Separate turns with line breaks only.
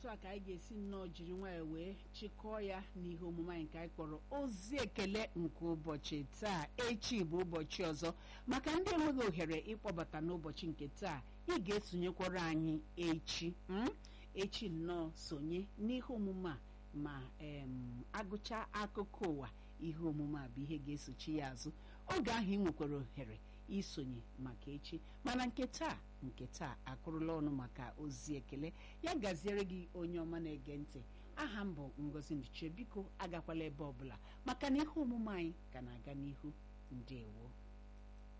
otu a ka anyị ga-esi nnọọ jiri nwayọọ wee chịkọọ ya n'ihe omume anyị nke anyị kpọrọ ozi ekele nke ụbọchị taa echi bụ ụbọchị ọzọ maka ndị enweghị ohere ịkpọbata n'ụbọchị nke taa ị ga-esonyekwara anyị echi mm? echi nnọọ sonye n'ihe omume a ma em agụcha akụkọ ụwa ihe omume a bụ ihe ga-esochi ya azụ oge ahụ ị nwekwara ohere isonye maka echi mana nke taa nke taa akụrụla ọnụ maka ozi ekele ya gaziere gị onye ọma na-ege ntị aha m bụ ngozi nduchie biko agakwala ebe ọbụla maka na ihe omume anyị ka na-aga n'ihu ndewo